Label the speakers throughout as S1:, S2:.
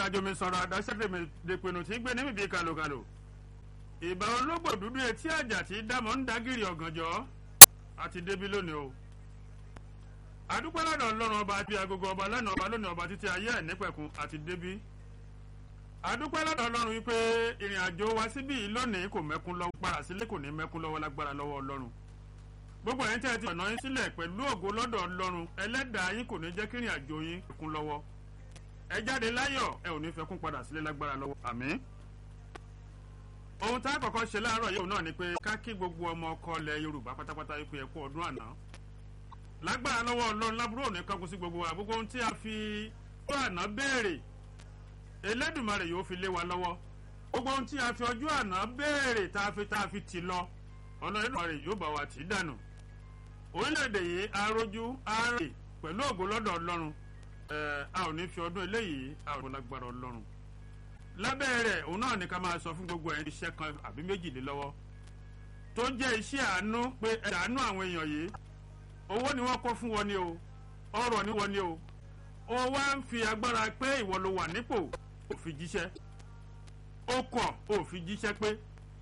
S1: àjò mi sọ̀rọ̀ àdáṣẹ́dẹ̀ mi dèpinnu tí gbé níbi bíi kàlòkàlò ìbà ológbò dúdú etí àjà tí dámọ̀ ń dágìrì ọ̀gànjọ́ àti débi lónìí o àdúpẹ́ lọ́dọ̀ ọlọ́run ọba àti agogo ọba lánàá ọba lónìí ọba títí ayé ẹ̀ nípẹ̀kun àti débi àdúpẹ́ lọ́dọ̀ ọlọ́run wípé ìrìn àjò wa síbí yìí lónìí kò mẹ́kún lọ́wọ́ padà sílé kò ní mẹ́kún lọ́wọ́ lágbára lọ́wọ́ ọlọ́run gbogbo ẹ̀yin tí ẹ ti ọ̀nà yín sílẹ̀ pẹ̀lú ògo lọ́dọ̀ ọlọ́run ẹlẹ́dàá yín kò ní jẹ́ kí ìrìn àjò yín kún lọ́wọ́ ẹ jáde láyọ̀ ẹ ò ní fẹ́ kún padà sílé lágbára lọ́wọ́ àmín ohun tá a kọ́kọ́ ṣe láàárọ̀ yìí náà ni pé ká kí gbogbo ọmọ ọkọ ilẹ̀ yorùbá pátápátá wípé ẹ kú ọdún àná lágbára lọ́wọ́ ọlọ́run lábúrò ní kankan sí gbogbo wa gbogbo ohun tí a fi ọjọ́ àná béèrè elédùnmarè yóò fi lé wa lọ́wọ́ gbogbo ohun tí a fi ọjọ́ àná béèrè tá a fi tá a fi tì lọ ọlọ́run elédùnmarè yóò bá wa tì í dànù orílẹ̀-èdè yìí arójú arè pẹ̀lú ògo lọ́dọ̀ ọlọ́run a ò ní fi ọdún eléyìí a ò ní lágbára ọlọ́run lábẹ́ rẹ̀ òun náà ní ká máa sọ fún gbogbo ẹ̀yin iṣẹ́ kan àbí méjìlélọ́wọ́ tó jẹ́ iṣẹ́ àánú pé ẹ àánú àwọn èèyàn yìí owó ni wọ́n kọ́ fún wọn ni o ọrọ̀ ni wọ́n ni o ó wá ń fi agbára pé ìwọ ló wà nípò ò fi jíṣẹ́ ó kọ̀ ò fi jíṣẹ́ pé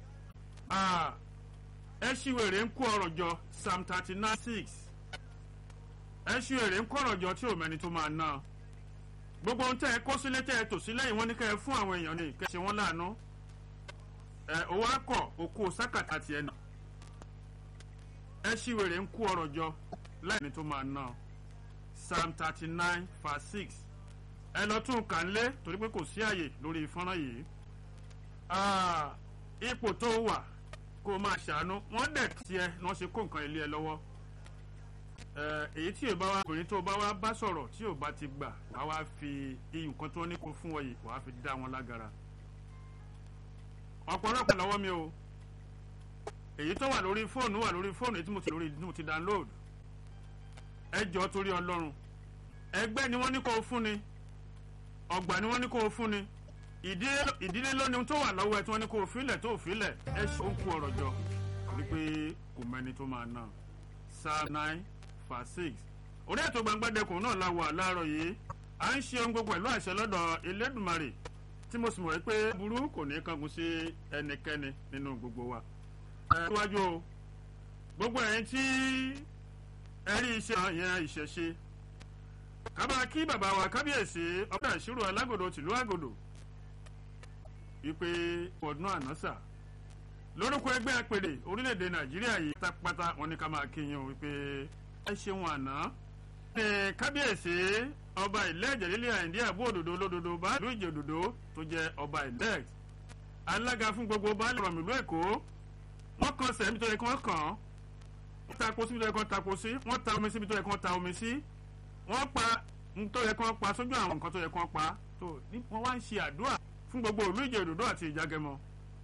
S1: ẹ ṣìwèrè ń kó ọrọ̀ jọ psalm thirty nine six ẹ ṣìwèrè ń kó ọrọ̀ jọ tí ò mẹ́ni tó máa ná gbogbo ohun tẹ ẹ kó sílé tẹ ẹ tò sílẹ̀ yìí wọ́n ní kẹ́ ẹ fún àwọn èèyàn ní kẹ́ ẹ ṣe wọ́n láàánú ẹ owó akọ òkú sákàtà tiẹ̀ nà ẹ ṣì wèrè ń kú ọrọ̀ jọ láìní tó máa ná psalm thirty nine verse six ẹ lọ tún kà ń lé torí pé kò sí àyè lórí fọ́nrán yìí ipò tó wà kó máa ṣàánú wọ́n dẹ̀ tiẹ̀ ni wọ́n ṣe kó nǹkan ilé ẹ lọ́wọ́ èyí tí yorùbá wa obìnrin tó bá wá bá sọ̀rọ̀ tí yorùbá ti gbà wá wá fi iyùn kan tó ní kó fún ọ yìí wàá fi dá wọn lágara ọ̀pọ̀lọpọ̀ lọ́wọ́ mi o èyí tó wà lórí fóònù wà lórí fóònù èyí tí mo ti lórí tí mo ti download ẹ jọ torí ọlọ́run ẹgbẹ́ ni wọ́n ní kó o fún ni ọgbà ni wọ́n ní kó o fún ni ìdílé lónìí tó wà lọ́wọ́ ẹ tí wọ́n ní kó o filẹ̀ tó o filẹ̀ ẹ ṣe ó ń kú ọ̀rọ̀ jọ wípé kò mẹ́ni tó máa ná psalm nine verse six orí ètò gbangbadẹkùn náà la wà láàárọ̀ yìí à ń ṣe ohun gbogbo pẹ̀lú àṣẹ lọ́dọ̀ elédùnmarè tí mo sì mọ̀ pé burú kò ní kankan sí ẹnikẹ́ni nínú gbogbo wa. ẹ wájú o gbogbo ẹ̀yin tí ẹ rí iṣẹ́ yẹn ìṣẹ̀ṣe kábà kí bàbá wa kábíyèsí ọ̀pọ̀ ìṣirò alágòdò tìlú àgòdò wípé ọdún ànásà lórúkọ ẹgbẹ́ àpèrè orílẹ̀-èdè nàìjíríà yìí pátápátá wọn ní ká máa kí yín o wípé ẹ ṣeun àná. ní kábíyèsí ọba ìlẹ́ẹ̀jẹ̀ lílẹ̀ àìndí àbú òdòdó lódodo báàlú ìjẹ̀ òdòdó tó jẹ́ ọba ìlẹ́ẹ̀t. alága fún gbogbo baálé ọ̀rọ̀ ìlú èkó wọ́n kan sẹ̀ níbi tó yẹ kí wọ́n kàn án wọ́n tako síbi tó yẹ kí wọ́n tako sí wọ́n ta omi síbi tó yẹ kí wọ́n ta omi sí wọ́n pa tó yẹ kí wọ́n pa sójú àwọn nǹkan tó yẹ kí wọ́n pa tó wọ́n wá ń ṣe àdúrà fún gbogbo ìlú ìjẹ̀ òdòdó àti ìjágẹmọ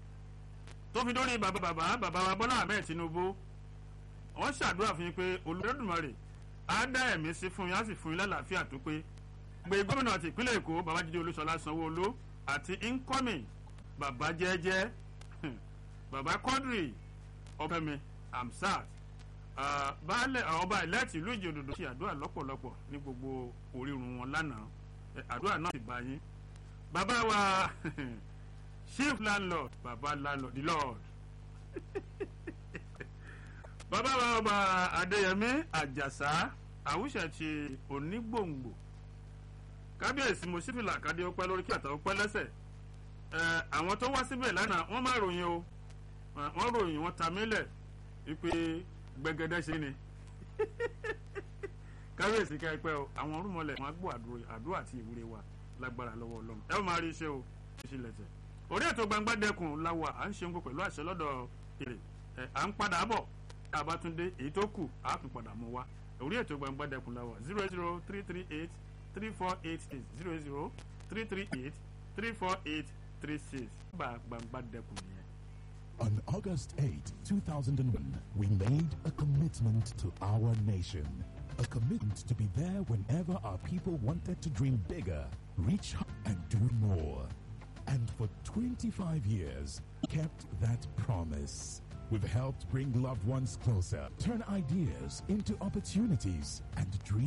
S1: tó fi dórí bàbá bàbá bàbá wa bọ́lá ahmed tinubu wọ́n ṣàdúrà fún yín pé olùdókòmọ̀rè á dá ẹ̀mí sí fún yín á sì fún yín lálàáfíà tó pé gbé gómìnà àti ìpínlẹ̀ èkó babájídé olúṣọlá sanwó-olú àti incoming bàbá jẹ́jẹ́ bàbá quadri ọbẹ̀mi amsat baálẹ̀ ọba ìlẹ́ẹ̀tì ìlú ìjòdòdò ṣe àdúrà lọ́pọ̀lọpọ̀ ní gbogbo orírun wọn lánàá àdúrà náà ti bá yín bàbá wa chief landlord baba landlord the lord bàbá wa ọba adéyẹmí àjàsá àwùṣẹ ti onígbòǹgbò kábíyèsí mosífìlà kádé ọpẹ lórí kí àtàwọn pẹ lẹsẹ ẹ àwọn tó wá síbẹ̀ lánàá wọ́n má ròyìn o wọ́n ròyìn wọ́n ta mílẹ̀ wípé gbẹgẹdẹ ṣe ni kábíyèsí ká ẹ pẹ́ o àwọn orúmọlẹ̀ wọn á gbọ́ àdúrà àti ìwúre wa lágbára lọ́wọ́ ọlọ́run ẹ ó máa rí iṣẹ́ o ìṣẹ̀lẹ̀ tẹ̀ orí ètò gbangba dẹkùn la wà à ń ṣe nǹkan pẹ̀lú àṣẹ lọ́dọ̀ èrè ẹ̀ à ń padà bọ̀ àbátúndé èyí tó kù á tún padà mú wa orí ètò gbangba dẹkùn la wà zero zero three three eight three four eight eight zero zero three three eight three four eight three six gba gbangba dẹkùn nìyẹn.
S2: On August 8, 2001, we made a commitment to our nation. A commitment to be there whenever our people wanted to dream bigger, reach and do more. And for 25 years, kept that promise. We've helped bring loved ones closer, turn ideas into opportunities, and dreams.